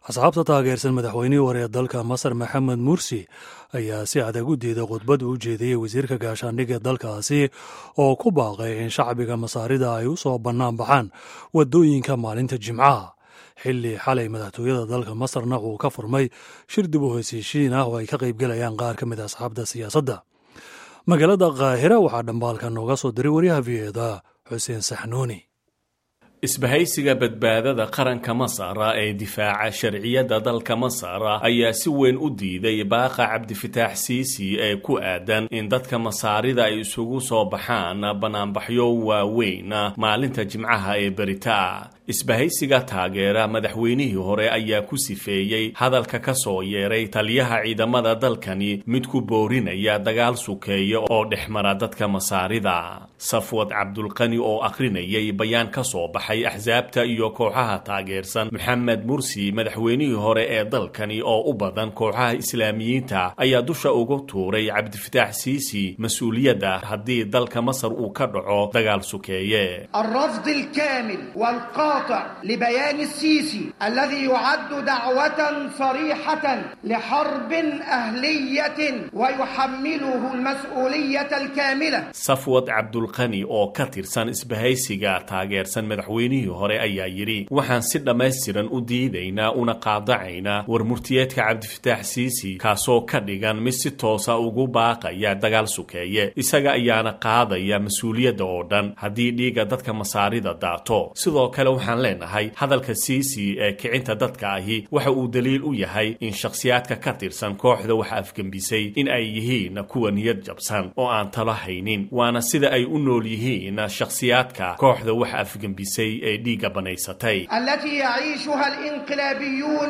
asxaabta taageersan madaxweynihii hore ee dalka masar maxamed mursi ayaa si adag u diiday khudbad uu jeediyey wasiirka gaashaandhigga dalkaasi oo ku baaqay in shacbiga masaarida ay u soo bannaan baxaan waddooyinka maalinta jimcaha xilli xalay madaxtooyada dalka masarna uu ka furmay shir dib u heshiishiin ah oo ay ka qaybgalayaan qaar ka mid a asxaabta siyaasadda magaalada kaahira waxaa dhambaalka nooga soo diray waryaha v eda xuseen saxnuuni isbahaysiga badbaadada qaranka masar ee difaaca sharciyadda dalka masar ayaa si weyn u diiday baaqa cabdifitaax siisi ee ku aadan in dadka masaarida ay isugu soo baxaan banaanbaxyo waaweyn maalinta jimcaha ee berita isbahaysiga taageera madaxweynihii hore ayaa ku sifeeyey hadalka ka soo yeeray taliyaha ciidamada dalkani mid ku boorinaya dagaal sukeeya oo dhexmara dadka masaarida safwad cabdulqani oo akhrinayay bayaan ka soo baxay axsaabta iyo kooxaha taageersan maxamed mursi madaxweynihii hore ee dalkani oo u badan kooxaha islaamiyiinta ayaa dusha uga tuuray cabdifitaax siisi mas-uuliyadda haddii dalka masar uu ka dhaco dagaal sukeeye الرفض الكامل والقاطع لبيان السيسي الذي يعد دعوة صريحة لحرب أهلية ويحمله المسؤولية الكاملة safwad cabdulqani oo ka tirsan isbahaysiga taageersan madaxweynihii hore ayaa yidhi waxaan si dhammaystiran u diidaynaa una qaadacaynaa war murtiyeedka cabdifitaax siisi kaasoo ka dhigan mid si toosa ugu baaqaya dagaal sukeeye isaga ayaana qaadaya mas-uuliyadda oo dhan haddii dhiigga dadka masaarida daato sidoo kale waxaan leenahay hadalka siisi ee kicinta dadka ahi waxa uu daliil u yahay in shakhsiyaadka ka tirsan kooxda wax afgembisay in ay yihiin kuwa niyad jabsan oo aan talo haynin waana sida ay u nool yihiin shakhsiyaadka kooxda wax afgembisay ee dhiigga banaysatay التي يعيشها الانقلابيون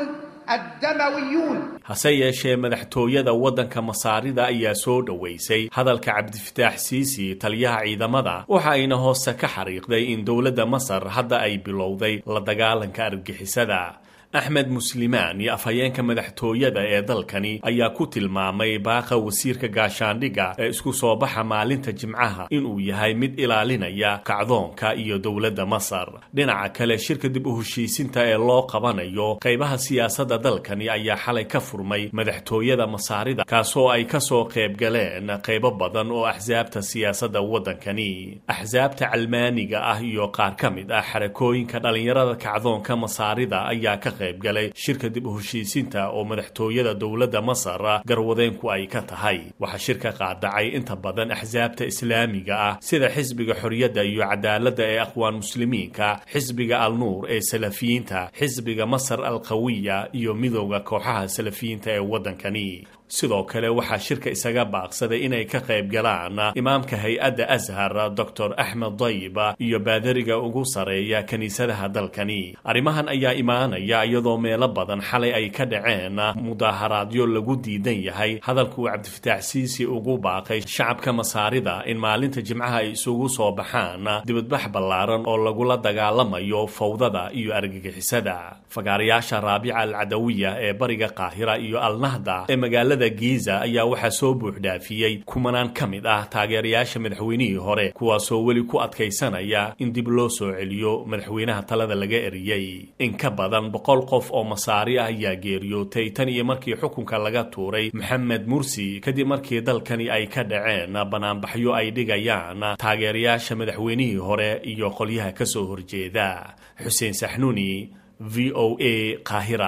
الدمويون hase yeeshee madaxtooyada waddanka masaarida ayaa soo dhoweysay hadalka cabdifitaax siisi taliyaha ciidamada waxa ayna hoose ka xariiqday in dowladda masar hadda ay bilowday la dagaalanka argixisada axmed muslimaan iyo afhayeenka madaxtooyada ee dalkani ayaa ku tilmaamay baaqa wasiirka gaashaandhigga ee isku soo baxa maalinta jimcaha inuu yahay mid ilaalinaya kacdoonka iyo dowladda masar dhinaca kale shirka dib u heshiisinta ee loo qabanayo qaybaha siyaasadda dalkani ayaa xalay ka furmay madaxtooyada masaarida kaasoo ay kasoo qayb galeen qaybo badan oo axsaabta siyaasadda waddankani axsaabta calmaaniga ah iyo qaar ka mid ah xarakooyinka dhallinyarada kacdoonka masaarida ayaa ka qaybgalay shirka dib u heshiisinta oo madaxtooyada dowladda masar garwadeenku ay ka tahay waxaa shirka qaadacay inta badan axsaabta islaamiga ah sida xisbiga xorriyadda iyo cadaaladda ee aqwaan muslimiinka xisbiga alnuur ee salafiyiinta xisbiga masar alqawiya iyo midowda kooxaha salafiyiinta ee waddankani sidoo kale waxaa shirka isaga baaqsaday inay ka qayb galaan imaamka hay-adda ashar doctor axmed dayiba iyo baadariga ugu sareeya kiniisadaha dalkani arrimahan ayaa imaanaya iyadoo meelo badan xalay ay ka dhaceen mudaaharaadyo lagu diidan yahay hadalkuu cabdifitaax siisi ugu baaqay shacabka masaarida in maalinta jimcaha ay isugu soo baxaan dibadbax ballaaran oo lagula dagaalamayo fawdada iyo argagixisada fagaarayaasha raabica alcadawiya ee bariga qaahira iyo alnahda ee magaalada giiza ayaa waxaa soo buuxdhaafiyey kumanaan ka mid ah taageerayaasha madaxweynihii hore kuwaasoo weli ku adkaysanaya in dib loo soo celiyo madaxweynaha talada laga eriyey in ka badan boqol qof oo masaari ah ayaa geeriyootay tan iyo markii xukunka laga tuuray maxamed mursi kadib markii dalkani ay ka dhaceen banaanbaxyo ay dhigayaan taageerayaasha madaxweynihii hore iyo qolyaha ka soo horjeeda xuseen saxnuuni v o a qaahira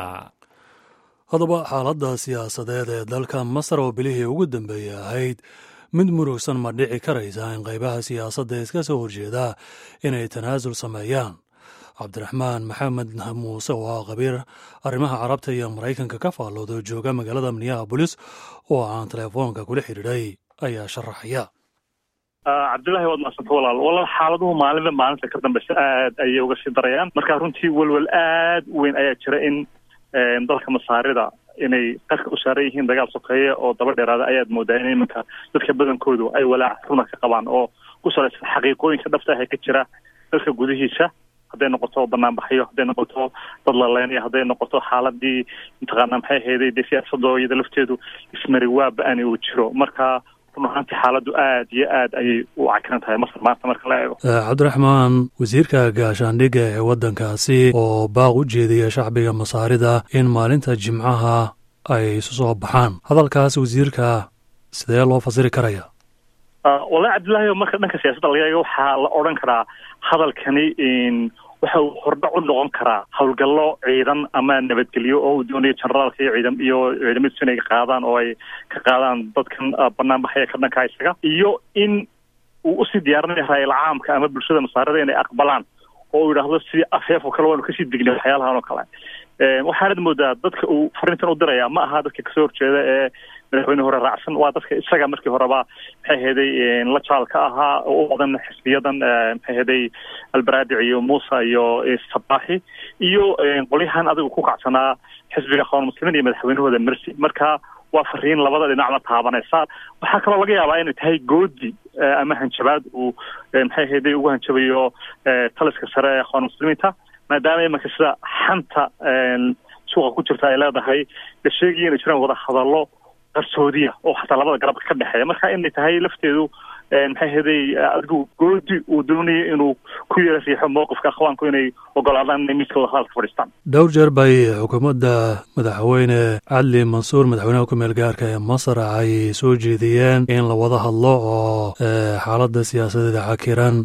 haddaba xaaladda siyaasadeed ee dalka masar oo bilihii ugu dambeeyey ahayd mid murugsan ma dhici karaysa in qaybaha siyaasadda iska soo horjeeda inay tanaasul sameeyaan cabdiraxmaan maxamed muuse oo ah khabiir arrimaha carabta iyo maraykanka ka faallooda jooga magaalada minneabolis oo aan teleefoonka kula xidhiidhay ayaa sharaxaya cabdillahi waad maasanta walaal walaal xaaladuhu maalinba maalinta ka dambeysa aad ayay uga sii darayaan marka runtii welwel aad u weyn ayaa jira in dalka masaarida inay qarka u saaran yihiin dagaal sokeeye oo daba dheeraada ayaad moodaa in iminka dadka badankoodu ay walaac runa ka qabaan oo ku salaysan xaqiiqooyinka dhabta ah ee ka jira dalka gudihiisa hadday noqoto banaanbaxyo hadday noqoto dad laleynaya hadday noqoto xaaladii mataqaana maxay ahayday dee siyaasadoo iyada lafteedu ismari waa ba-ani uu jiro marka run ahaantii xaaladdu aad iyo aad ayay u cakiran tahay masar maanta marka la eego cabdiraxmaan wasiirka gaashaandhigga ee waddankaasi oo baaq u jeediya shacbiga masaarida in maalinta jimcaha ay isu soo baxaan hadalkaas wasiirka sidee loo fasiri karaya wallahi cabdillahi marka dhanka siyaasadda laga eego waxaa la odhan karaa hadalkani waxa uu hordhac u noqon karaa howlgallo ciidan ama nabadgelyo oo uu doonayo generaalka iyo ciidam iyo ciidamadiisu inay qaadaan oo ay ka qaadaan dadkan banaanbaxaya ka dhanka isaga iyo in uu usii diyaarinayo raayil caamka ama bulshada masaarida inay aqbalaan oo uu yidhaahdo sidii afeef oo kale waanu kasii degnay waxyaalahan oo kale waxaanad moodaa dadka uu fariintan u diraya ma aha dadka kasoo horjeeda ee madaxweyne hore raacsan waa dadka isaga markii horeba maxay ahaday la jaalka ahaa oo u wadan xisbiyadan maxay ahaday albaraadic iyo muusa iyo sabaaxi iyo qolyahan adigu ku kacsanaa xisbiga aqoon muslimiin iyo madaxweynahooda mercy marka waa fariin labada dhinacna taabanaysa waxaa kaloo laga yaabaa inay tahay goodi ama hanjabaad uu maxay ahaday ugu hanjabayo taliska sare ee aqoon muslimiinta maadaama imanka sida xanta suuqa ku jirta ay leedahay la sheegaya inay jiraan wada hadallo qarsoodiya oo xataa labada garab ka dhexeeya marka inay tahay lafteedu maxay ahaday adigu goodi uu doonayo inuu ku yara riixo mowqifka akhwaanku inay ogolaadaan inay miiska wada hadalka fadhiistaan dhowr jeer bay xukuumadda madaxweyne cadli mansuur madaxweynaha ku-meel gaarka ee masar ay soo jeediyeen in la wada hadlo oo xaaladda siyaasadeeda cakiran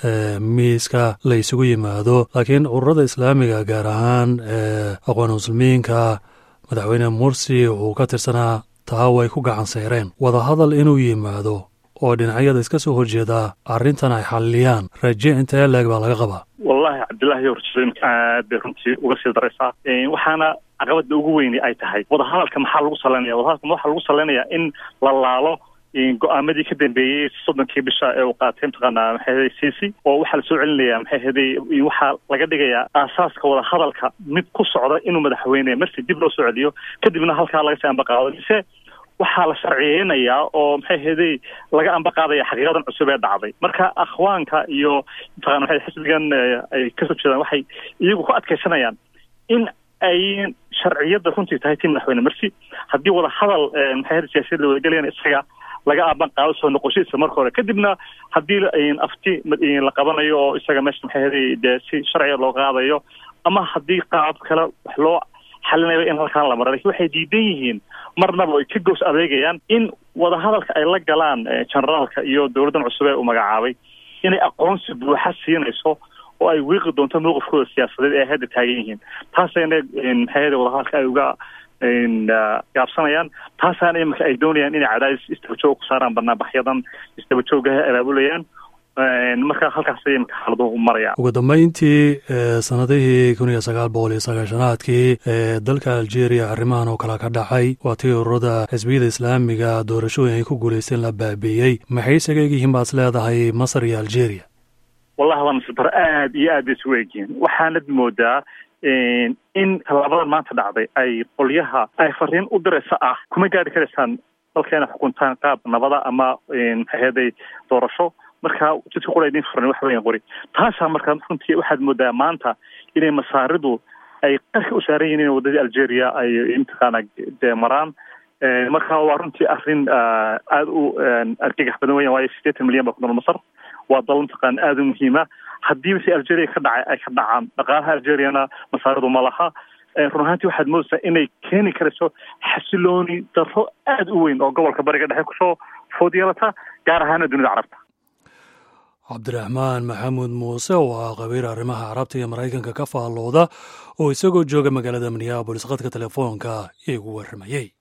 miiska la isugu yimaado laakiin ururada islaamiga gaar ahaan aqoon muslimiinka madaxweyne mursi uu ka tirsanaa taa way ku gacan sayreen wadahadal inuu yimaado oo dhinacyada iska soo horjeeda arrintan ay xalliyaan raje intee leeg baa laga qabaa wallahi cabdillahi horjeedooyinka aad bay runtii uga sii daraysaa waxaana caqabada ugu weyni ay tahay wadahadalka maxaa lagu salaynaya wadahadalka waxaa lagu salaynayaa in la laalo go-aamadii ka dambeeyey soddonkii bisha ee uu qaatay mataqaanaa maxay ahaday cici oo waxaa lasoo celinaya maxay ahaday waxaa laga dhigayaa aasaaska wadahadalka mid ku socda inuu madaxweyne marsi dib loo soo celiyo kadibna halkaa laga sii ambaqaado mise waxaa la sharciyeynayaa oo maxay ahaday laga ambaqaadaya xaqiiqadan cusub ee dhacday marka akhwaanka iyo mataqana maxay xisbigan ay kasoo jeedaan waxay iyagu ku adkaysanayaan in ay sharciyadda runtii tahay tii madaxweyne marsi haddii wada hadal maxay ahaday siyaasiyad la wadagelayana isaga laga aaban qaado soo noqoshadiisa marka hore kadibna haddii afti la qabanayo oo isaga meesha maxay ahaday dee si sharciga loo qaadayo ama haddii qaab kale wax loo xalinayo in halkaan la mara lakin waxay diidan yihiin marnaba ay ka goos adeegayaan in wadahadalka ay la galaan generaalka iyo dowladdan cusub ee uu magacaabay inay aqoonsi buuxa siinayso oo ay wiiqi doonto mowqifkooda siyaasadeed ee hadda taagan yihiin taasayna maxay ahaday wadahadalka ay uga gaabsanayaan taasaana imanka ay doonayaan inay cadaadis isdabajoog ku saaraan banaanbaxyadan isdabajoogaha abaabulayaan marka halkaasay imanka xaaladuhu marayaan ugu dambeyntii sanadihii kun iyo sagaal boqol iyo sagaashanaadkii ee dalka algeria arrimahan oo kale ka dhacay waa tii ururada xisbiyada islaamiga doorashooyin ay ku guulaysteen la baabiiyey maxay isaga egyihiin baad is leedahay masar iyo algeria wallahi waa nasibaro aad iyo aad bay isugu egyihiin waxaanad moodaa in tallaabadan maanta dhacday ay qolyaha ay fariin u diraysa ah kuma gaari karaysaan dalka inay xukuntaan qaab nabada ama maxay ahaday doorasho marka jidka qura idin furan wax weyan qori taasaa marka runtii waxaad moodaa maanta inay masaaridu ay qarka u saaran yihiin in waddadii algeria ay mataqaana dee maraan marka waa runtii arrin aada u argagax badan weyan waayo siddeetan milyan baa ku nool masar waa dal mataqaana aada u muhiima haddii wixii algeria ka dhacay ay ka dhacaan dhaqaalaha algeriana masaaridu ma laha run ahaantii waxaad moodaysaa inay keeni karayso xasilooni darro aada u weyn oo gobolka bariga dhexe kusoo food yeelata gaar ahaana dunida carabta cabdiraxmaan maxamuud muuse oo ah qabiir arrimaha carabta iyo maraykanka ka faallooda oo isagoo jooga magaalada minneabolis khadka telefoonka iigu warramayey